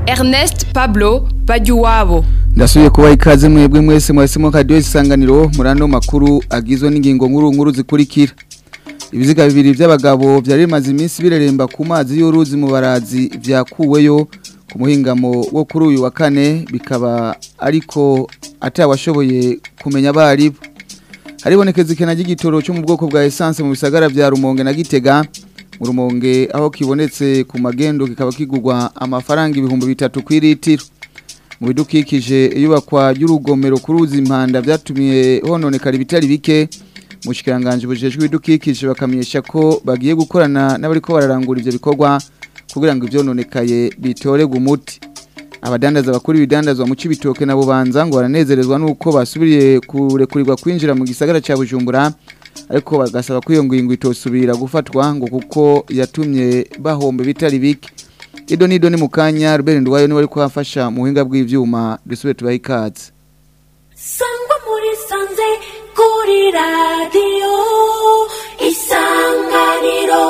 Ernest Pablo Bajuwabo ndasubiye kuba ikaze mwebwe mwese mwahisemo kadiyo isanganiro muri ano makuru agizwe n'ingingo nkuru nkuru zikurikira ibiziga bibiri by'abagabo byari bimaze iminsi bireremba ku mazi y'uruzi mu barazi byakuweyo ku muhingamo wo kuri uyu wa kane bikaba ariko atawashoboye kumenya abaribo haribonekeza ikena ry'igitoro cyo mu bwoko bwa esanse mu bisagara bya rumonge na gitega mu rumonge aho kibonetse ku magendo kikaba kigurwa amafaranga ibihumbi bitatu ku iritiro mu bidukikije iyubakwa ry'urugomero ku ruzi impanda byatumiye hononekara ibitari bike mu kiranganji bujejwe ibidukikije bakamenyesha ko bagiye gukorana n'abariko bararangura ivyo bikorwa kugira ngo ivyononekaye bitorerwe umuti abadandaza bakuru ibidandazwa mu cibitoke na bubanza ngo baranezerezwa nuko basubiriye kurekurirwa kwinjira mu gisagara ca Bujumbura ariko bagasaba ko iyo ngingo itosubira gufatwa ngo kuko yatumye bahombe bitari bike Ido nido ni mukanya Robert Ndwayo ni wari kwafasha mu buhinga bw'ivyuma dusubire tubahe ikaze Sangwa muri sanze kuri radio isanganiro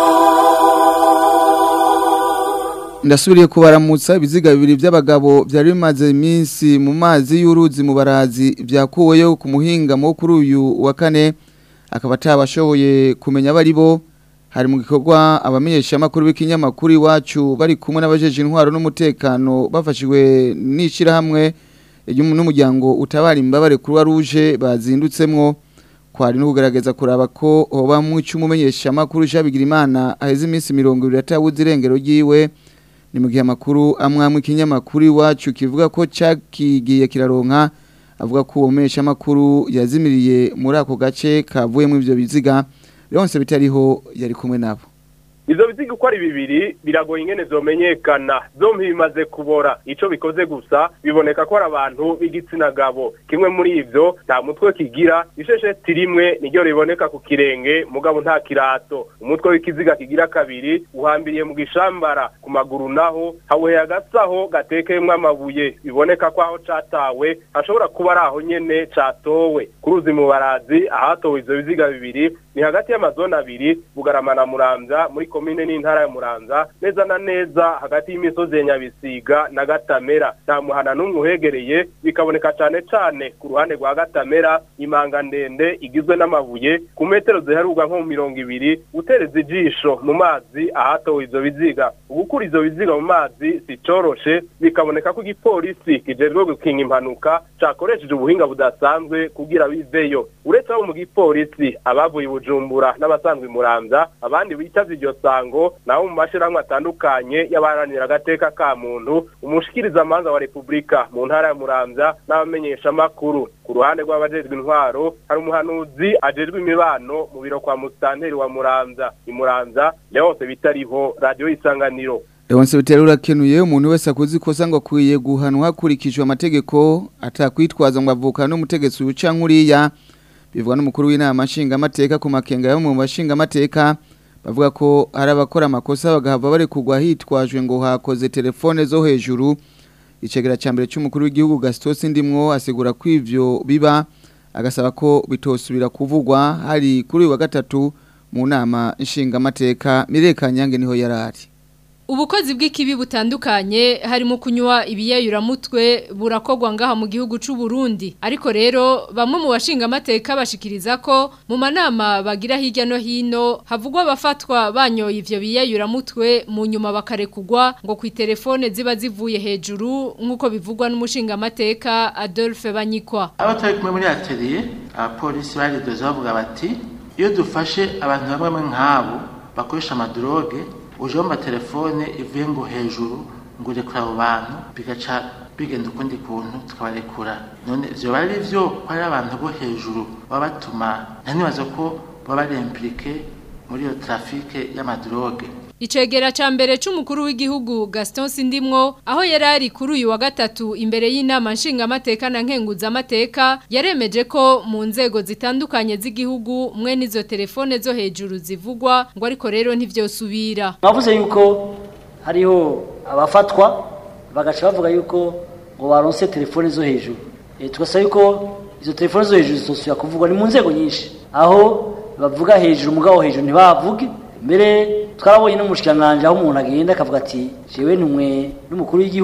Ndasubiriye kubaramutsa ibiziga bibiri by'abagabo byari bimaze iminsi mu mazi y'uruzi mu barazi byakuweyo ku muhinga mo kuri uyu wa kane akaba atabashoboye kumenya abari bo hari mu gikorwa abamenyesha amakuru b'ikinyamakuru iwacu bari kumwe n'abajeje intwaro n'umutekano bafashijwe n'ishirahamwe n'umuryango utabara imbabare kuri ruje bazindutsemwo kwari no kugaragaza kuraba ko hoba mu cyumumenyesha amakuru shabigira imana aheze iminsi 200 atabuze irengero ryiwe ni mu gihe amakuru amwamwe ikinyamakuru iwacu kivuga ko cyakigiye kiraronka avuga ko uwo menyesha amakuru yazimiriye muri ako gace kavuyemo ivyo biziga Leonce bitariho yari kumwe nabo Izo biziga uko ari bibiri biragoye ingene zomenyekana zompi bimaze kubora ico bikoze gusa biboneka ko ari abantu b'igitsina gabo kimwe muri ivyo nta mutwe kigira ishesheti rimwe niryo riboneka ku kirenge mugabo nta kirato umutwe w'ikiziga kigira kabiri uhambiriye mu gishambara ku maguru naho hawuheye agasaho gatekeyemwo amabuye biboneka ko aho catawe hashobora kuba ari aho nyene catowe ku ruzi mu barazi ahatowe ivyo biziga bibiri ni hagati y'amazone abiri bugarama na muramvya muri komine n'intara ya muramvya neza na neza hagati y'imisozi ya nyabisiga na gatamera nta muhana n'umwe uhegereye bikaboneka cane cane ku ruhande rwa gatamera imanga ndende igizwe n'amabuye ku metero ziheruka nko mu mirongo ibiri utereza ijisho mu mazi ahatowe ivyo biziga ugukura ivyo biziga mu mazi si coroshe bikaboneka ko igipolisi kijejwe gukinga impanuka cakoresheje ubuhinga budasanzwe kugira biveyo uretse abo mu gipolisi abavuye bujumbura n'abasanzwe muramvya abandi bitavye iryo sango nabo mu mashirahamwe atandukanye y'abaharanira agateka ka muntu umushikiriza amanza wa repubulika mu ntara ya muramvya n'abamenyesha amakuru ku ruhande rw'abajejwe intwaro hari umuhanuzi ajejwe imibano mu biro kwa musitanteri wa muramvya imuramvya leonse bitariho radiyo isanganiro Leonce bitari urakenuye umuntu wese akoze ikosa ngo akwiye guhanwa hakurikijwe amategeko atakwitwaza ngo avuka n'umutegetsi uca nkuriya bivugwa n'umukuru w'inama nshingamateka ku makenga yo mu bashingamateka bavuga ko hari abakora amakosa bagahava bari kugwa hitwajwe ngo hakoze telefone zo hejuru icegera cya mbere cy'umukuru w'igihugu Gaston ndimwo asigura ko ivyo biba agasaba ko bitosubira kuvugwa hari kuri uyu wa gatatu mu nama nshingamateka mirekanyange niho yarari Ubukozi bw'ikibi butandukanye harimo kunywa ibiyayuramutwe burakogwa ngaha mu gihugu c'u Burundi ariko rero bamwe mu bashinga amateka bashikiriza ko mu manama bagira hirya no hino havugwa abafatwa banyoye ivyo biyayuramutwe mu nyuma bakarekugwa ngo ku telefone ziba zivuye hejuru nk'uko bivugwa n'umushinga amateka Adolphe Banyikwa abo turi kumwe muri atelier abapolisi baridoze bavuga bati iyo dufashe abantu bamwe nk'abo bakoresha amadroge uje wumva telefone ivuye ngo hejuru ngo urekura abo bantu bigaca bigenda ukundi kuntu tukabarekura none vyoba ari vyo ko ari abantu bo hejuru baba batuma ntanibaza ko baba bari implike muri iyo trafike y'amadroge Icegera ca mbere c'umukuru w'igihugu Gaston Sindimwo aho yari ari kuri uyu wa gatatu imbere y'inama nshinga amateka na nkenguza amateka yaremeje ko mu nzego zitandukanye z'igihugu mwe nizo telefone zo hejuru zivugwa ngo ariko rero ntivyosubira Bavuze yuko hariho abafatwa bagaca bavuga yuko ngo baronse telefone zo hejuru. E, tugasaba yuko izo telefone zo hejuru zitosubira kuvugwa ni mu nzego nyinshi aho bavuga hejuru mugabo hejuru ntibavuge mbere twarabonye n'umushikiranganji aho umuntu agenda akavuga ati jewe numwe n'umukuru w'igihugu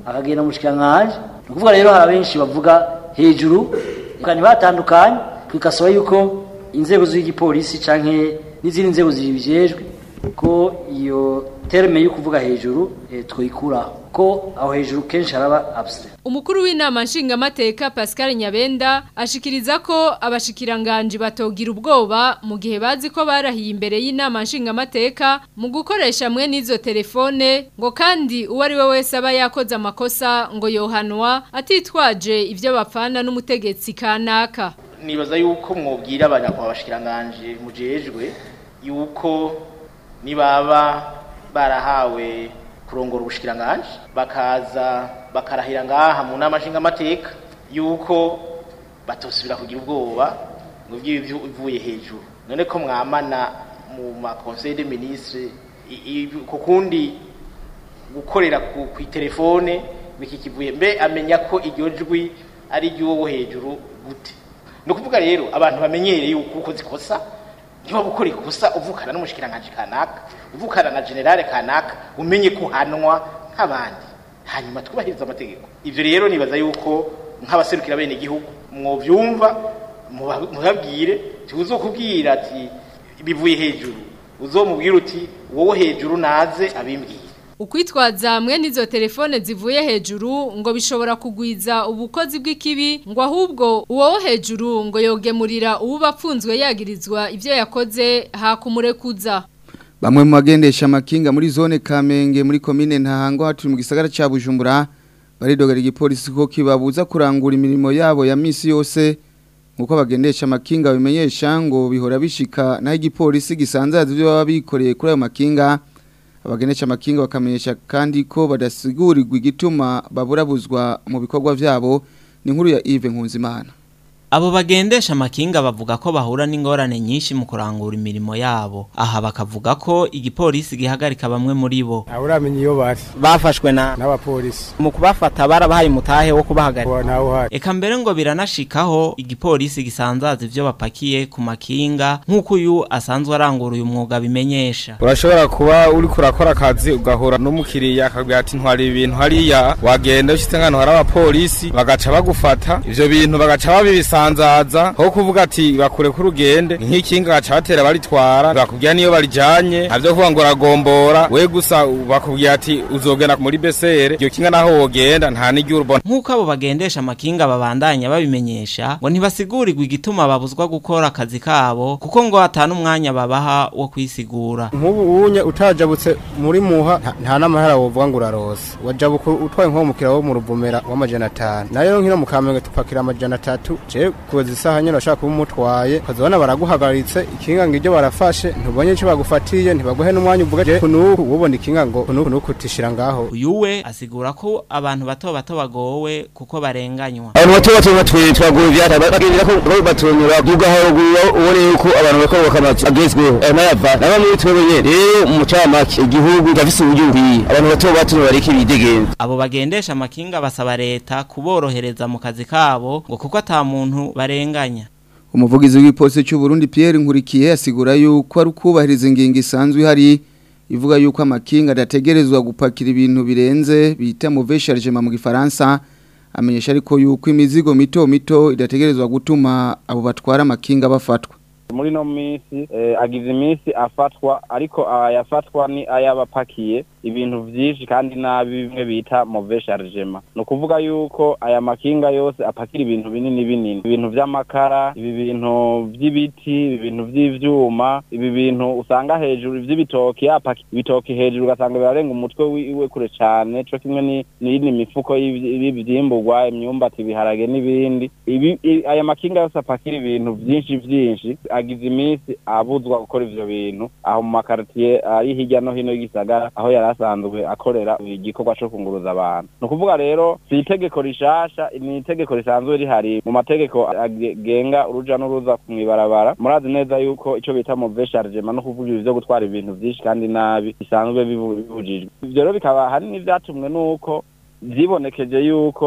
akagenda mu bushikiranganji ni ukuvuga rero hari abenshi bavuga hejuru reka ntibatandukanye twikasaba yuko inzego z'igipolisi canke n'izindi nzego zibijejwe ko iyo terme yo kuvuga hejuru eh, twoyikuraho ko aho hejuru kenshi haraba absent Umukuru w'inama nshingamateka Pascal Nyabenda ashikiriza ko abashikiranganje batogira ubwoba mu gihe bazi ko barahiye imbere y'inama nshingamateka mu gukoresha mwe n'izo telefone ngo kandi uwo ari we wese aba yakoze amakosa ngo yohanwa atitwaje ivyo bapfana n'umutegetsi kanaka. nibaza yuko mwobwira abanyakwa bashikiranganje mujejwe yuko nibaba barahawe kurongora ubushikiranganje bakaza bakarahira ngaha mu nama nshingamateka yuko batosubira kugira ubwoba ngo by'ibyo ivuye hejuru none ko mwamana mu ma conseil des ministres ku kundi gukorera ku ku telefone biki kivuye mbe amenya ko iryo jwi ari ry'uwo hejuru gute ni ukuvuga rero abantu bamenyereye yuko ukoze ikosa niba gukora ikosa uvukana n'umushikiranganje kanaka uvukana na generale kanaka umenye ko uhanwa nk'abandi hanyuma twubahiriza amategeko ivyo rero nibaza yuko nk'abaserukira bene igihugu mwovyumva muba- mubabwire tuzokubwira ati bivuye hejuru uzomubwira uti wowe hejuru naze abimbwire Ukwitwaza mwe n'izo telefone zivuye hejuru ngo bishobora kugwiza ubukozi bw'ikibi ngo ahubwo uwo wo hejuru ngo yogemurira uwuba apfunzwe yagirizwa ivyo yakoze hakumurekuza. Bamwe mu bagendesha amakinga muri zone Kamenge muri komine Ntahango haturi mu gisagara ca Bujumbura baridogera igipolisi ko kibabuza kurangura imirimo yabo ya misi yose nkuko abagendesha amakinga bimenyesha ngo bihora bishika naho igipolisi gisanzaza ibyo baba bikoreye kuri ayo makinga abagendesha amakinga bakamenyesha kandi ko badasigurirwa igituma baburabuzwa mu bikorwa vyabo ni nkuru ya Yves Nkunzimana Abo bagendesha amakinga bavuga ko bahura n'ingorane nyinshi mu kurangura imirimo yabo. Aha bakavuga ko igipolisi gihagarika bamwe muri bo. Uramenye iyo bari Bafashwe na n'abapolisi mu kubafata barabahaye umutahe wo kubahagarika. nawe uhari Eka mbere ngo biranashikaho igipolisi gisanzaza ivyo bapakiye ku makinga nk'uko uyu asanzwe arangura uyu mwuga bimenyesha. urashobora kuba uri kurakora akazi ugahura n'umukiriya akabwira ati ntwari ibintu hariya wagenda ushyitse nk'ahantu hari abapolisi bagaca bagufata ivyo bintu bagaca babibisanzaza aho kuvuga ati bakure ko urugende nk'ikinga bagaca batera baritwara bakubwira niyo barijanye navyo kuvuga ngo uragombora we gusa bakubwira ati uzogenda muri besere iryo kinga naho wogenda nta n'iryo urubona Nk'uko abo bagendesha amakinga babandanya babimenyesha ngo ntibasigurirwa igituma babuzwa gukora akazi kabo kuko ngo atana umwanya babaha wo kwisigura. nk'ubu unye utajabutse muri muha nta- nta n'amahera wovuga ngo urarose wajabuka utwaye nk'umukira wo mu ruvumera w'amajana atanu nayo nkino mu kamenge tupakira amajana atatu je kuza isaha nyine urashaka kuba umutwaye ukazabona baraguhagaritse ikinga ngo iryo barafashe ntubonye icyo bagufatiye ntibaguhe n'umwanya uvuga je kunuku ubona ikinga ngo kunuku nuku utishira ngaho Uyu we asigura ko abantu bato bato bagowe kuko barenganywa. abantu bato bato batwe twaguye ivyata bagirira ko bari batonyura duga haruguru ubone yuko abantu bakora bakamazi agezweho aya nayava naba muri twebwe nyene rero mu camake igihugu gafise uburyo bukwiye abantu bato bato bareke bidegenza Abo bagendesha amakinga basaba leta kuborohereza mu kazi kabo ngo kuko ata muntu barenganya. Umuvugizi w'igipolisi cy'u Burundi Pierre Nkurikiye asigura yuko ari kubahiriza ingingo isanzwe ihari ivuga yuko amakinga adategerezwa gupakira ibintu birenze bita mauvais chargement mu gifaransa amenyesha ariko yuko imizigo mito mito idategerezwa gutuma abo batwara amakinga bafatwa muri no minsi eh, agize iminsi afatwa ariko ayafatwa ni ayabapakiye ibintu vyinshi kandi nabi bimwe bita mauvais chargement ni ukuvuga yuko aya makinga yose apakira ibintu binini binini ibintu vy'amakara ibi bintu vy'ibiti ibi bintu vy'ivyuma ibi bintu usanga hejuru vy'ibitoki yapaki ibitoki hejuru ugasanga birarenga umutwe wiwe kure cane co kimwe ni- n'iyindi mifuko y'ivy- y'ivyimburwa imyumbati ibiharage n'ibindi ibi i- aya makinga yose apakira ibintu vyinshi vyinshi agize iminsi abuzwa gukora ivyo bintu aho mu makaritiye ari hirya no hino y'igisagara aho yari asanzwe akorera igikorwa co kunguruza abantu ni ukuvuga rero si itegeko rishasha ni itegeko risanzwe rihari mu mategeko agenga uruja n'uruza mw'ibarabara murazi neza yuko ico bita mauvais chargement no kuvuga ivyo gutwara ibintu vyinshi kandi nabi bisanzwe bibu- bibujijwe ivyo rero bikaba hari n'ivyatumwe n'uko vyibonekeje yuko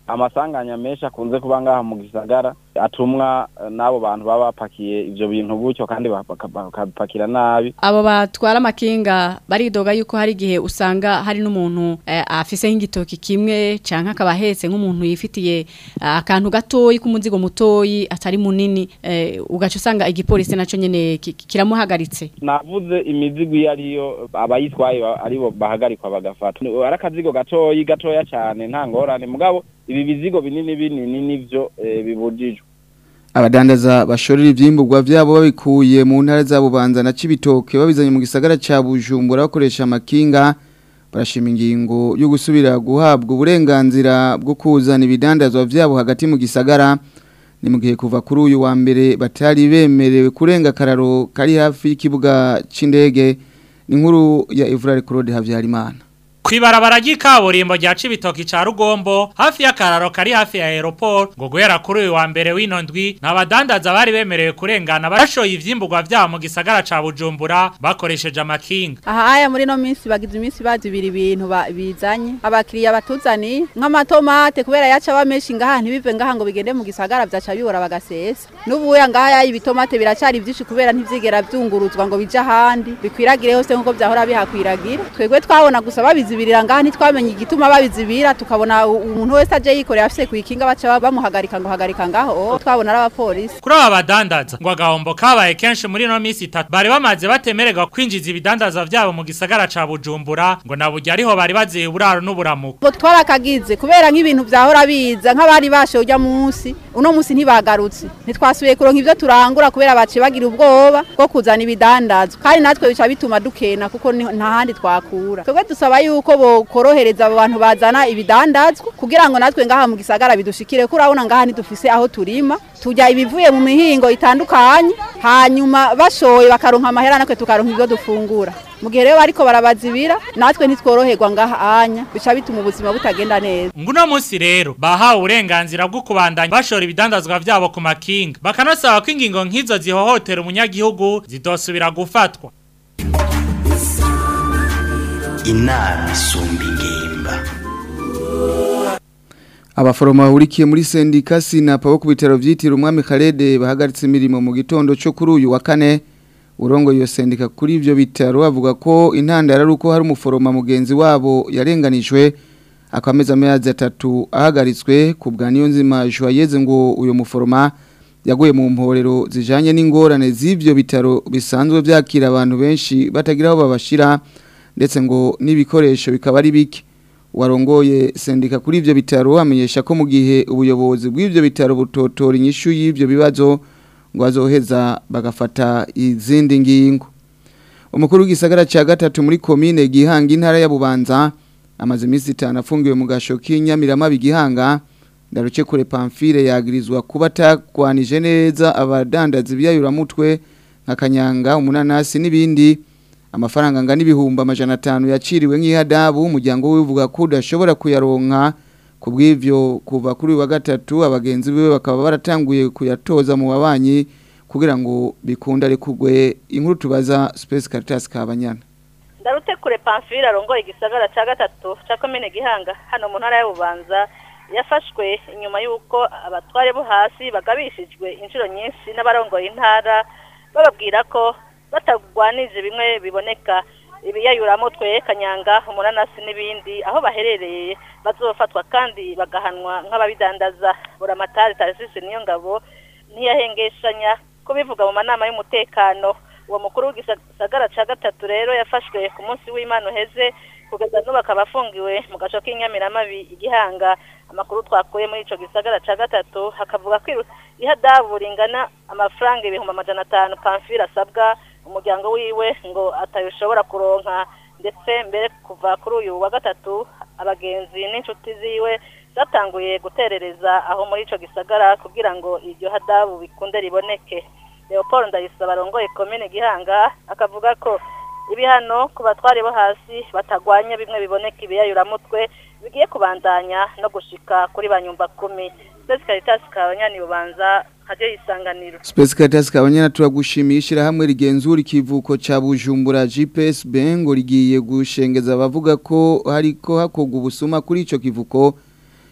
amasanganya menshi akunze kuba ngaha mu gisagara atumwa eh, n'abo bantu baba bapakiye ivyo bintu gutyo kandi baka- bakabipakira nabi abo batwara amakinga baridoga yuko hari igihe usanga hari n'umuntu eh, afise nk'igitoki kimwe canke akaba ahetse nk'umuntu yifitiye eh, akantu gatoyi k'umuzigo mutoyi atari munini eh, ugaca usanga igipolisi naco nyene ki- kiramuhagaritse navuze imizigo iyo ariyo abayitwaye ba- aribo bahagarikwa bagafata ari akazigo gatoyi gatoya cyane nta ngorane mugabo ibi bizigo binini binini nivyo eh, bibujijwe abadandaza bashorera ivyimburwa vyabo babikuye mu ntara za Bubanza na Cibitoke babizanye mu gisagara ca Bujumbura bakoresha amakinga barashima ingingo yo gusubira guhabwa uburenganzira bwo kuzana ibidandazwa vyabo hagati mu gisagara ni mu gihe kuva kuri uyu wa mbere batari bemerewe kurenga kararo kari hafi y'ikibuga c'indege ni inkuru ya Evrard Claude Havyarimana Kwibarabara ry'ikaburimbo rya Cibitoki ca Rugombo hafi y'akararo kari hafi ya aeroport ngo guhera kuri uyu wa mbere w'ino ndwi n'abadandaza bari bemerewe kurengana bashoye ivyimburwa vyabo mu gisagara ca Bujumbura bakoresheje amakinga aha aya muri no minsi bagize iminsi bazibira ibintu ba- bizanye abakiriya batuzaniye nk'amatomate kubera yaca bamenshi ngaha ntibive ngaha ngo bigende mu gisagara vyaca bibora bagasesa n'ubuya ngaha ya ibitomate biracari vyinshi kubera ntivyigera vyunguruzwa ngo bija ahandi bikwiragire hose nk'uko vyahora bihakwiragira twebwe twabona gusa babizibirira ngaha ntitwamenye igituma babizibira tukabona u- umuntu wese aje yikoreye afise kuikinga baca bamuhagarika ngo hagarika ngaho twabona ari abapolisi kuri aba badandaza ngo agahombo kabaye kenshi muri no minsi itatu bari bamaze batemererwa kwinjiza ibidandaza vyabo mu gisagara ca Bujumbura ngo naburya ariho bari baziye uburaro n'uburamuko ngo twarakagize kubera nk'ibintu vyahora biza nk'abari bashoye urya munsi uno munsi ntibagarutse ntitwasubiye kuronka ivyo turangura kubera baciye bagira ubwoba bwo kuzana ibidandazwa kandi natwe bica bituma dukena kuko ni- nta handi twakura twebwe dusaba yuko bokorohereza abo bantu bazana ibidandazwa kugira ngo natwe ngaha mu gisagara bidushikire ko urabona ngaha ntidufise aho turima turya ibivuye mu mihingo itandukanye hanyuma bashoye bakaronka amahera natwe tukaronka ibyo dufungura mu gihe rero bariko barabazibira natwe ntitworoherwa ngaha anya bica bituma ubuzima butagenda neza Nguno munsi rero bahawe uburenganzira bwo kubandanya bashora ibidandazwa vyabo ku makinga bakanasaba ko ingingo nk'izo zihohotera umunyagihugu zidosubira gufatwa inama isumba ingimba Abaforoma bahurikiye muri sendika sinapa bo ku bitaro vyitiriwe umwami Khalede bahagaritse imirimo mu gitondo cyo kuri uyu wa kane urongo iyo sendika kuri ivyo bitaro avuga ko intandara ari uko hari umuforoma mugenzi wabo yarenganijwe akameza amezi atatu ahagaritswe ku bwa niyo nzima Joyeuse ngo uyo muforoma yaguye mu mporero zijanye n'ingorane z'ivyo bitaro bisanzwe vyakira abantu benshi batagira aho babashira ndetse ngo n'ibikoresho bikaba ari bike warongoye sendika kuri ivyo bitaro amenyesha ko mu gihe ubuyobozi bw'ivyo bitaro butotora inyishu y'ivyo bibazo ngo azoheza bagafata izindi ngingo umukuru w'igisagara ca gatatu muri komine gihanga intara ya bubanza amaze iminsi itanu afungiwe mu gasho k'inyamirama bigihanga ndaruce kure pamfile yagirizwa kuba atakwanije neza abadandaza ibyayuramutwe nka kanyanga umunanasi n'ibindi amafaranga angana ibihumbi amajana atanu yaciriwe nk'ihadabu umuryango we uvuga ko udashobora kuyaronka ku bw'ivyo kuva kuri uyu wa gatatu abagenzi biwe bakaba baratanguye kuyatoza mu babanyi kugira ngo bikunde arekugwe inkuru tubaza Space Caritas Kabanyana ndarute kure pamfile arongoye igisagara ca gatatu ca komine gihanga hano mu ntara y'ububanza yafashwe inyuma y'uko abatware bo hasi bagabishijwe inshuro nyinshi n'abarongoye intara bababwira ko batagwanije bimwe biboneka ibiyayuramutwe kanyanga umunanasi n'ibindi aho baherereye bazofatwa kandi bagahanwa nk'ababidandaza buramatari tarisisi niyo ngabo ntiyahengeshanya kubivuga mu manama y'umutekano uwo mukuru w'igisagara ca gatatu rero yafashwe ku munsi w'imana uheze kugeza n'ubu akaba afungiwe mu gaco k'inyamiramabi igihanga amakuru twakuye muri ico gisagara ca gatatu hakavuga ko ihadabu ringana amafaranga ibihumbi amajana atanu pamfile asabwa umuryango wiwe ngo atabishobora kuronka ndetse mbere kuva kuri uyu wa gatatu abagenzi n'inshuti ziwe zatanguye guterereza aho muri ico gisagara kugira ngo iryo hadabu bikunde riboneke leopold ndayisaba arongoye komine gihanga akavuga ko ibihano ku batwari bo hasi batagwanya bimwe biboneka ibiyayuramutwe bigiye kubandanya no gushika kuri ba nyumba kumi Space Caritas kabanyani bubanza haje isanganiro Space Caritas Kabanyana turagushimiye ishirahamwe rigenzura ikivuko ca Bujumbura GPS Bengo rigiye gushengeza abavuga ko hariko hakogwa ubusuma kuri ico kivuko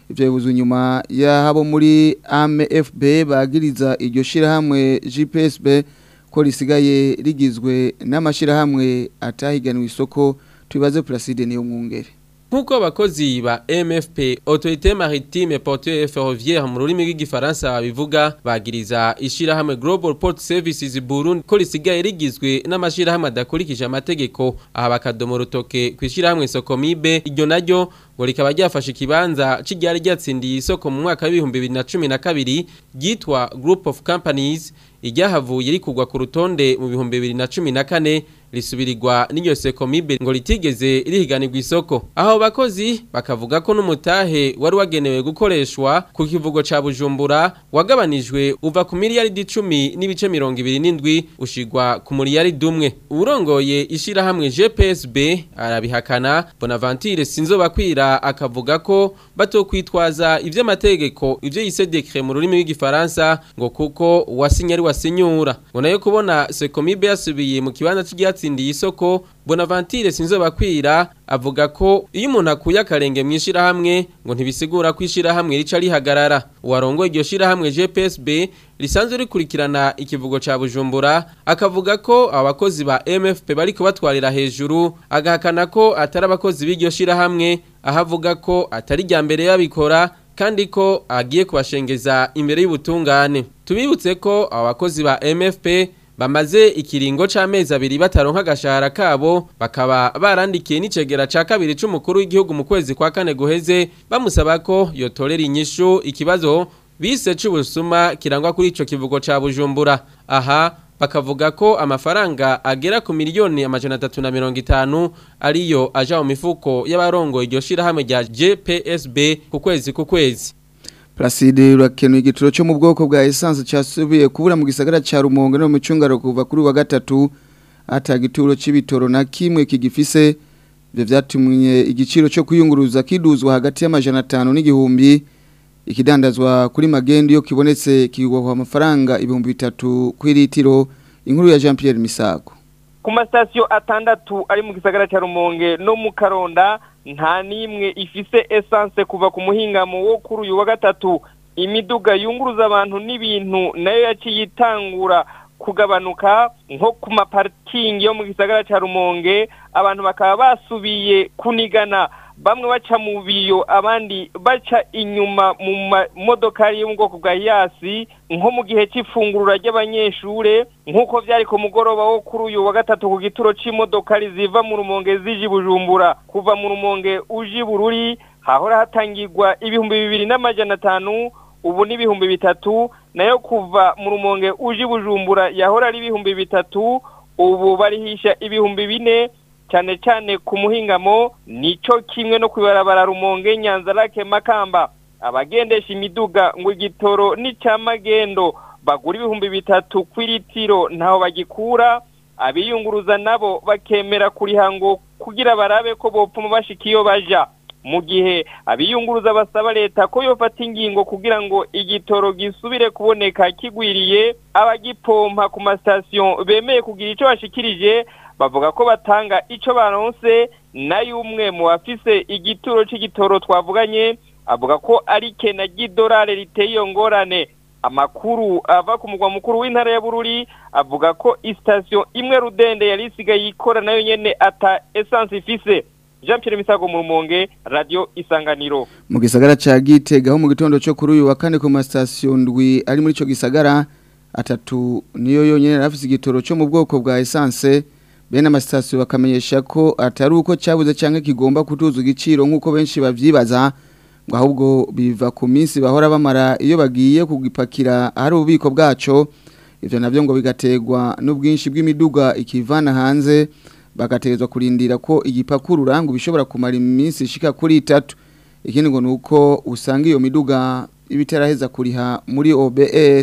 ivyo bibuze nyuma y'abo muri AMFB bagiriza iryo shirahamwe GPSB ko risigaye rigizwe n'amashirahamwe atahiganwa isoko tubibaze Placide niyo mwungere Nkuko abakozi ba MFP Autorité Maritime Portuaire Ferroviaire mu rurimi rw'igifaransa babivuga bagiriza ishirahamwe Global Port Services Burundi ko risigaye rigizwe n'amashirahamwe adakurikije amategeko aha bakadomo rutoke kwishirahamwe Sokomibe iryo naryo ngo rikaba ryafashe ikibanza cy'iryari ryatsindiye isoko mu mwaka w'ibihumbi bibiri na cumi na kabiri ryitwa Group of Companies iryahavuye rikugwa ku rutonde mu bihumbi bibiri na cumi na kane risubirirwa n'iyo sekomibe ngo ritigeze rihiganirwa isoko aho bakozi bakavuga ko n'umutahe wari wagenewe gukoreshwa ku kivugo ca bujumbura wagabanijwe uva ku miliyaridi icumi n'ibice mirongo ibiri n'indwi ushigwa ku miliyaridi umwe uwurongoye ishirahamwe gpsb arabihakana bonaventure sinzobakwira akavuga ko batokwitwaza ivy'amategeko ivyo yise dekre mu rurimi rw'igifaransa ngo kuko uwasinye ari wasinyura ngo nayo kubona sekomibe yasubiye mu kibanza cy'iryatsindiye isoko bonaventure sinzobakwira avuga ko iyo umuntu akuye akarenge mu ishirahamwe ngo ntibisigura ko ishirahamwe rica rihagarara uwarongoye iryo shirahamwe gpsb risanzwe rikurikirana ikivugo ca bujumbura akavuga ko abakozi ba mfp bariko batwarira hejuru agahakana ko atari abakozi b'iryo shirahamwe aho avuga ko atari rya mbere yabikora kandi ko agiye kubashengeza imbere y'ubutungane tubibutse ko abo bakozi ba mfp bamaze ikiringo c'amezi abiri bataronka agashahara kabo bakaba barandikiye n'icegera ca kabiri c'umukuru w'igihugu mu kwezi kwa kane guheze bamusaba ko yotorera inyishu ikibazo bise c'ubusuma kirangwa kuri ico kivugo ca bujumbura aha bakavuga ko amafaranga agera ku miliyoni amajana atatu na mirongo itanu ariyo aja mu mifuko y'abarongo iryo shirahamwe rya GPSB ku kwezi ku kwezi Placide urakenuye igituro cyo mu bwoko bwa essence cyasubiye kubura mu gisagara ca Rumonge no mu cungaro kuva kuri wa gatatu atagituro c'ibitoro na kimwe kigifise byo vyatumye igiciro cyo kuyunguruza kiduzwa hagati y'amajana 5 n'igihumbi ikidandazwa kuri magendo yo kibonetse kigwa amafaranga ibihumbi bitatu kuri litiro inkuru ya Jean Pierre Misago ku masitasiyo atandatu ari mu gisagara cya rumonge no mu karonda nta n'imwe ifise esanse kuva ku muhingamo wo kuri uyu wa gatatu imiduga yunguruza abantu n'ibintu nayo yaciye itangura kugabanuka nko ku maparikingi yo mu gisagara cya rumonge abantu bakaba basubiye kunigana bamwe baca mu biyo abandi baca inyuma mu mamodokari yo mu bwoko bwa yasi nko mu gihe cy'ifungurura ry'abanyeshure nk'uko byari ku mugoroba wo kuri uyu wa gatatu ku gituro c'imodokari ziva mu rumonge zije bujumbura kuva mu rumonge uje bururi hahora hatangirwa ibihumbi bibiri n'amajana atanu ubu ni ibihumbi bitatu nayo kuva mu rumonge uje bujumbura yahora ari ibihumbi bitatu ubu barihisha ibihumbi bine cyane cyane ku muhingamo nico kimwe no kwibarabara rumonge nyanza lake makamba abagendesha imiduga ngo igitoro n'icamagendo bagura ibihumbi bitatu kw'iritiro ntaho bagikura abiyunguruza nabo bakemera kuriha ngo kugira barabe ko bopfuma bashika iyo baja mu gihe abiyunguruza basaba leta ko yofata ingingo kugira ngo igitoro gisubire kuboneka kigwiriye abagipompa ku masitasiyo bemeye kugira icyo bashikirije bavuga ko batanga icyo baronse nayo umwe mu bafise igituro c'igitoro twavuganye avuga ko ari kena ry'idolari riteye iyo ngorane amakuru ava ku mugwa mukuru w'intara ya bururi avuga ko isitasiyo imwe rudende yari isigaye ikora nayo nyene ata esanse ifise jean pierre misago mu rumonge radio isanganiro mu gisagara ca gitega ho mu gitondo cyo kuri uyu wa kane ku masitasiyo ndwi ari muri ico gisagara atatu niyo yonyene rafise igitoro cyo mu bwoko bwa esanse bene amasitasiyo bakamenyesha ko atari uko cyabuze cyangwa kigomba kutuza igiciro nk'uko benshi babyibaza ngo ahubwo biva ku minsi bahora bamara iyo bagiye kugipakira ahari ububiko bwaco ibyo nabyo ngo bigategwa n'ubwinshi bw'imiduga ikivana hanze bagategezwa kurindira ko igipakurura ngo bishobora kumara iminsi ishika kuri itatu ikindi ngo ni uko usanga iyo miduga ibitaraheza kuriha muri OBR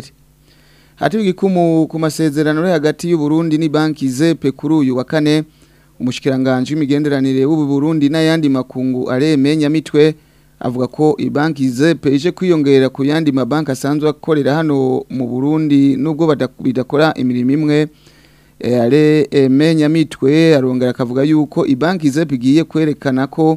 hati wigikumu ku masezerano ari hagati y'u Burundi ni banki zepe kuri uyu wa kane umushikiranganje w'imigenderanire w'u Burundi n'ayandi makungu aremenya mitwe avuga ko ibanki zepe ije kwiyongera ku yandi mabanki asanzwe akorera hano mu Burundi nubwo bidakora imirimo imwe are emenya mitwe arongera akavuga yuko ibanki zepe igiye kwerekana ko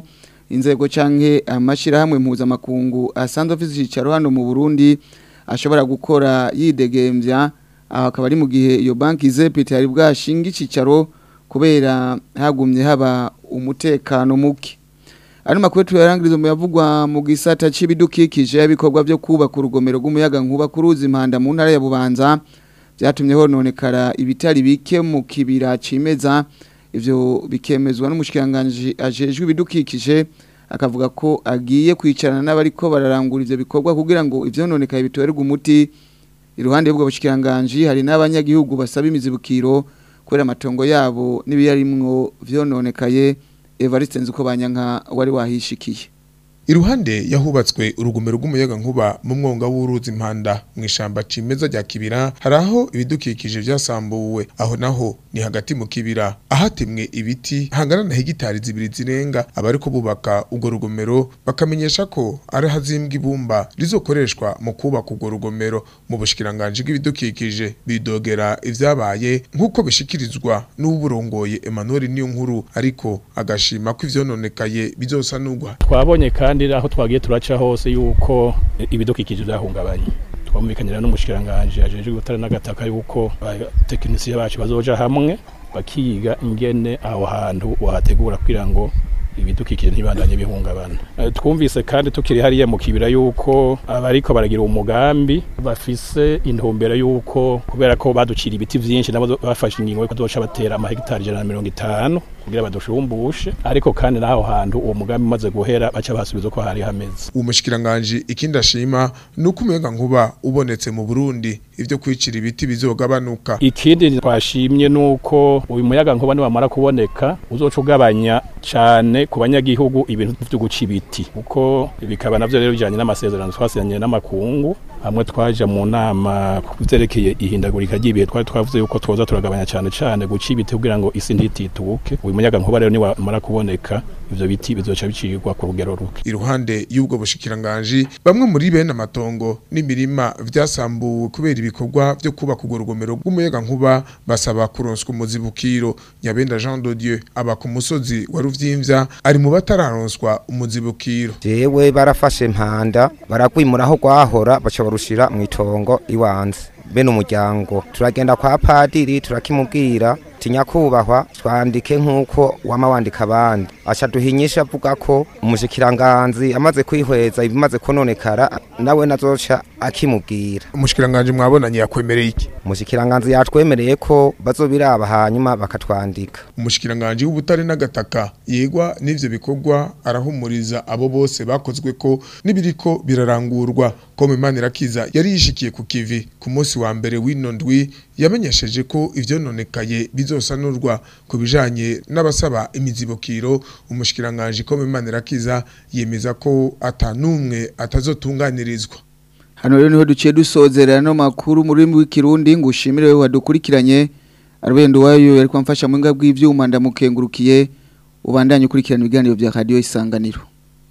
inzego canke amashirahamwe mpuzamakungu asanzwe afite icicaro hano mu Burundi ashobora gukora yidegembya aho akaba ari mu gihe iyo banki zepite yari bwashinga icicaro kubera hagumye haba umutekano muke Ano makuru tuyarangiriza mu yavugwa mu gisata c'ibidukikije ibikorwa byo kubaka urugomero rw'umuyaga nkuba kuruzi impanda mu ntara ya Bubanza byatumye hononekara ibitari bike mu kibira cimeza ivyo bikemezwa n'umushikiranganje ajejwe ibidukikije akavuga ko agiye kwicarana n'abariko bararangura ivyo bikorwa kugira ngo ivyononekaye bitorerwe umuti iruhande y'ubwo bushikiranganje hari n'abanyagihugu basaba imizibukiro kubera amatongo yabo n'ibiyarimwo vyononekaye Evariste Nzuko banyanka wari wahishikiye Iruhande yahubatswe urugomero rw'umuyaga nkuba mu mwonga w'uruzi impanda mu ishamba cimeza rya kibira haraho ibidukikije vyasambuwe aho naho ni hagati mu kibira ahatemwe ibiti hangana na hegitari zibiri zirenga abariko bubaka urwo rugomero bakamenyesha ko ari hazimbwa ibumba rizokoreshwa mu kubaka urwo rugomero mu bushikiranganje bw'ibidukikije bidogera ivyabaye nk'uko bishikirizwa n'uburongoye Emmanuel Niyonkuru ariko agashima ko ivyononekaye bizosanurwa twabonye kandi aho twagiye turaca hose yuko ibidukikije byahungabanye twumvikanira n'umushikiranganje ajeje gutara n'agataka yuko abatekinisiye bacu bazoja hamwe bakiga ingene aho hantu wahategura kugira ngo ibidukikije ntibandanye bihungabana twumvise kandi tukiri hariya mu kibira yuko abariko baragira umugambi bafise intumbero yuko kubera ko baducira ibiti vyinshi nabo bafashe ingingo yo kuzoca batera amahegitari ijana na mirongo itanu kugira badushumbushe ariko kandi naho hantu uwo mugambi umaze guhera baca basubiza uko hari hameze uwo mushikiranganje ikindi ashima nuko umuyaga nkuba ubonetse mu Burundi ivyo kwicira ibiti bizogabanuka ikindi twashimye nuko uyu muyaga nkuba niwamara kuboneka uzoca ugabanya cane ku banyagihugu ibintu vyo guca ibiti kuko bikaba navyo rero bijanye n'amasezerano twasinyanye n'amakungu hamwe twaje mu nama kuvyerekeye ihindagurika ry'ibihe twari twavuze yuko twoza turagabanya cane cane guca ibiti kugira ngo isi ntitituke uyu muyaga nkuba rero niwamara kuboneka ivyo biti bizoca bicirwa ku rugero ruke iruhande y'ubwo bushikiranganje bamwe muri bene amatongo n'imirima vyasambuwe kubera ibikorwa vyo kubaka urwo rugomero rw'umuyaga nkuba basaba kuronswa umuzibukiro nyabenda Jean de Dieu aba ku musozi wa Ruvyimvya ari mu batararonswa umuzibukiro jewe barafashe mpanda barakwimura aho gwahora baca barushira mu itongo iwanze bene umuryango turagenda kwa padiri turakimubwira tinyakubahwa twandike nk'uko wama wandika abandi aca duhinyisha avuga ko umushikiranganzi amaze kwihweza ibimaze kononekara nawe nazoca akimubwira umushikiranganje mwabonanye yakwemereye iki umushikiranganzi yatwemereye ko bazobiraba hanyuma bakatwandika umushikiranganje w'ubutare n'agataka yegwa n'ivyo bikorwa arahumuriza abo bose bakozwe ko nibiriko birarangurwa kome Manirakiza yari yishikiye ku kivi ku munsi wa mbere w'ino ndwi yamenyesheje ko ivyononekaye bizosanurwa ku bijanye n'abasaba imizibukiro umushikiranganje kome Manirakiza yemeza ko atanumwe atazotunganirizwa Hano rero niho duciye dusozerera no makuru muri w'ikirundi ngushimire wewe wadukurikiranye arwendo wayo yari kwamfasha mu ngabwi bw'ivyuma ndamukengurukiye ubandanye ukurikirana ibiganiro bya radio isanganiro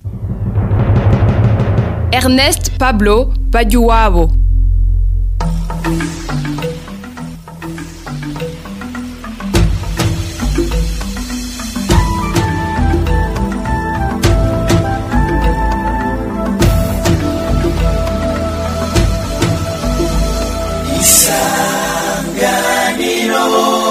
Ernest Pablo Bajuwabo isanganiro